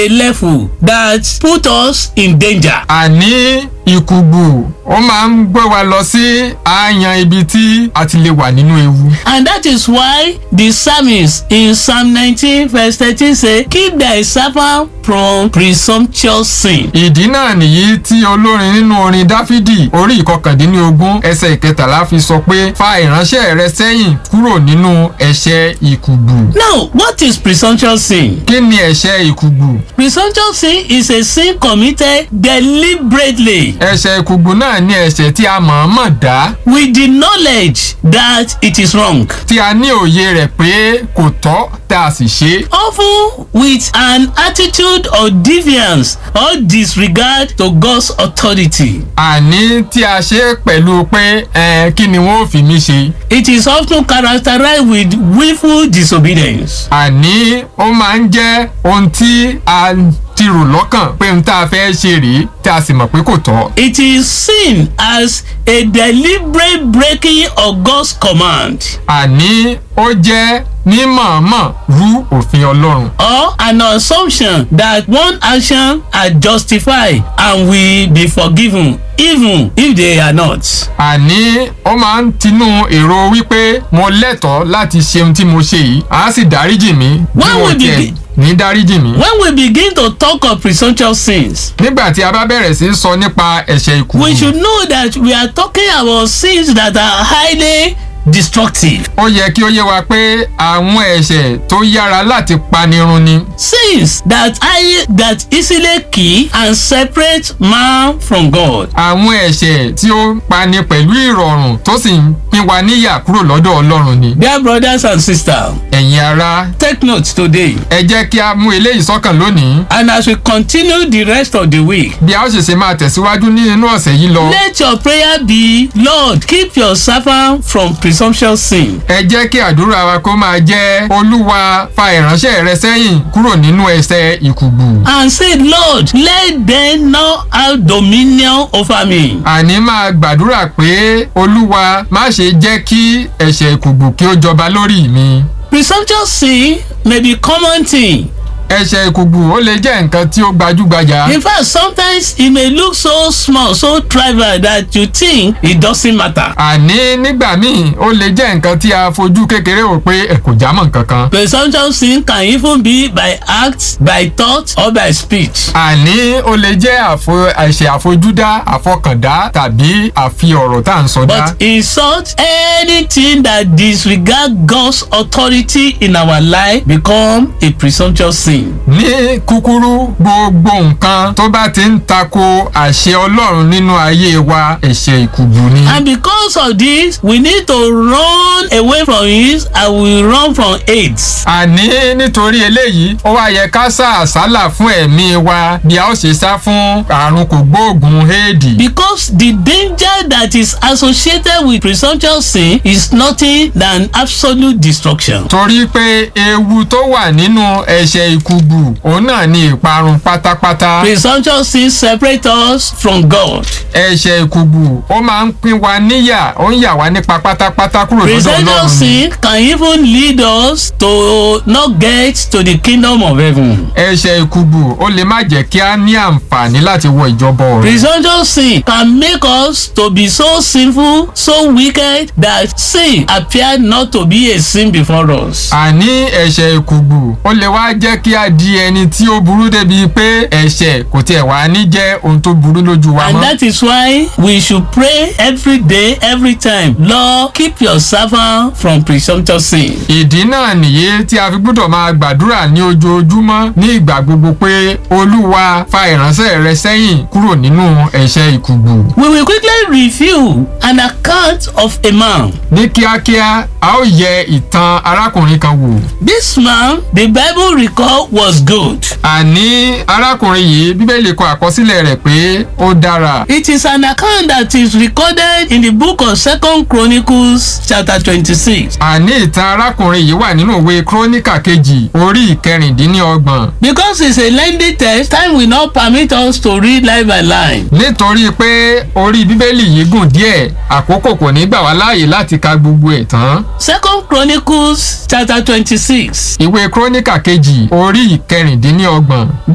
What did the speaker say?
a level that put us in danger. àní ìkùgbù ó máa ń gbé wa lọ sí àyàn ibi tí a ti lè wà nínú ewu. And that is why the psalmist in Psalm 19 verse 13 say, Keep thy servant from presumptuous sin. ìdí náà nìyí tí olórin nínú orin dáfídì orí ìkọkàndínlógún ẹsẹ̀ ìkẹtàlá fi sọ pé fa ìránṣẹ́ rẹ sẹ́yìn kúrò nínú ẹ̀ṣẹ̀ ìkùgbù. Now, what is presumptuous sin? kí ni ẹ̀ṣẹ̀ ìkùgbù? Presumptuous sin is a sin committed deliberately ẹ̀ṣẹ̀ ìkùgbù náà ní ẹ̀ṣẹ̀ tí a mọ̀ọ́mọ̀ dá with the knowledge that it is wrong. tí a ní òye rẹ̀ pé kò tọ́ tá a sì ṣe é. Often with an attitude of defiance or disregard to God's authority. àní tí a ṣe é pẹ̀lú pé ẹ kí ni wọ́n ò fi mí ṣe. It is often characterized with willful disobedience. àní ó máa ń jẹ́ ohun tí a ti rò lọ́kàn pé ohun tá a fẹ́ ṣe rèé tí a sì mọ̀ pé kò tọ́. It is seen as a deliberate breaking of God's command àní ó jẹ́ mímọ̀ọ́mọ̀ rú òfin ọlọ́run. or an assumption that one action are justified and will be forgiven even if they are not. àní ó máa ń tinú èrò wípé mo lẹ́tọ̀ọ́ láti ṣe ohun tí mo ṣe yìí á sì dáríjì mí bí When wọ́n we tiẹ̀ begin- ní dáríjì mí. When we begin to talk of presumptuous sins, nígbà tí a bá bẹ̀rẹ̀ sí í sọ nípa ẹ̀ṣẹ̀ we ìkùnkùn should know that we are talking about sins that are highly destructive. ó yẹ kí ó yé wa pé àwọn ẹ̀ṣẹ̀ tó yára láti panirun ni Sins that I, that easily kill and separate man from God. àwọn ẹ̀ṣẹ̀ tí ó pani pẹ̀lú ìrọ̀rùn tó sì ń pín wa níyà kúrò lọ́dọ̀ ọlọ́run ni. Dear brothers and sisters, ẹ̀yin ara take note today. ẹ jẹ́ kí a mú eléyìí sọ́kàn lónìí And as we continue the rest of the week, bí a ó ṣe ṣe máa tẹ̀síwájú ní inú ọ̀sẹ̀ yìí lọ. let your prayer be, Lord, keep your servant from presumptuous sin. ẹ jẹ́ kí àdúrà wa kó máa jẹ́ olúwa fa ìránṣẹ́ rẹ sẹ́yìn kúrò nínú ẹ̀ṣẹ̀ ìkùgbù. And say, Lord, let them not have dominion over me. àní máa gbàdúrà pé olúwa má ṣe jẹ́ kí ẹ̀ṣẹ̀ ìkùgbù kí ó jọba lórí mi. Presumptuous sin may be common thing. ẹ̀ṣẹ̀ ìkùgbù ó lè jẹ́ nǹkan tí ó gbajúgbajà. In fact, sometimes it may look so small, so trivial that you think it doesn't matter. àní nígbà míì ó lè jẹ́ nǹkan tí a fojú kékeré wò pé ẹ kò jámọ́ nǹkan kan. Presumptuous sin can even be by act, by thought, or by speech. àní ó lè jẹ́ àfo- ẹ̀ṣẹ̀ àfojúdá àfọkàndá tàbí àfi ọ̀rọ̀ tá à ń sọ dá. But in short, anything that disregard God's authority in our life become a presumptuous sin. ní kúkúrú gbogbo nǹkan tó bá ti ń tako àṣẹ ọlọ́run nínú ayé wa ẹ̀ṣẹ̀ ìkùgbù ni. And because of this, we need to run away from it and we run from AIDS. àní nítorí eléyìí ó wá yẹ ká sá àsálà fún ẹ̀mí wa bí a ó ṣe sá fún àrùn kògbóògùn éèdì. Because the danger that is associated with presumptuous sin is nothing than absolute destruction. torí pé ewu tó wà nínú ẹ̀ṣẹ̀ ìkùgbù òun náà ni ìparun pátápátá. Presumptuous sin separate us from God. ẹ̀ṣẹ̀ ìkùgbù ó máa ń pín wa níyà ó ń yà wá nípa pátápátá kúrò lọ́dọ̀ Presumptuous ọlọ́run ni. sin can even lead us to not get to the kingdom of heaven. ẹ̀ṣẹ̀ ìkùgbù ó lè má jẹ́ kí a ní àǹfààní láti wọ ìjọba ọ̀run. Presumptuous sin can make us to be so sinful, so wicked that sin appear not to be a sin before us. àní ẹ̀ṣẹ̀ ìkùgbù ó lè wá jẹ́ kí a di ẹni tí ó burú débi pé ẹ̀ṣẹ̀ kò tiẹ̀ wá ní jẹ́ ohun tó burú lójú wa And mọ́. that is why we should pray every day, every time. Lord, keep your servant from presumptuous sin. ìdí náà nìyí tí a fi gbọ́dọ̀ máa gbàdúrà ní ojoojúmọ́ ní ìgbà gbogbo pé olúwa fa ìránṣẹ́ rẹ sẹ́yìn kúrò nínú ẹ̀ṣẹ̀ ìkùgbù. We will quickly review an account of a man. ní kíákíá a ó yẹ ìtàn arákùnrin kan wò. This man, the Bible record was good. àní arákùnrin yìí bíbélì kọ àkọsílẹ̀ rẹ̀ pé ó dára. It is an account that is recorded in the book of Second Chronicles chapter twenty-six. àní ìtàn arákùnrin yìí wà nínú ìwé kúrónìkà kejì orí ìkẹrìndínlọ́gbọ̀n. Because it's a lengthy text, time will not permit us to read line by line. nítorí pé orí bíbélì yìí gùn díẹ̀ àkókò kò ní gbà wá láàyè láti ka gbogbo ẹ̀ tán. Second Chronicles chapter twenty-six. ìwé kúrónìkà kejì orí ìkẹrìndínlọ́gbọ̀n.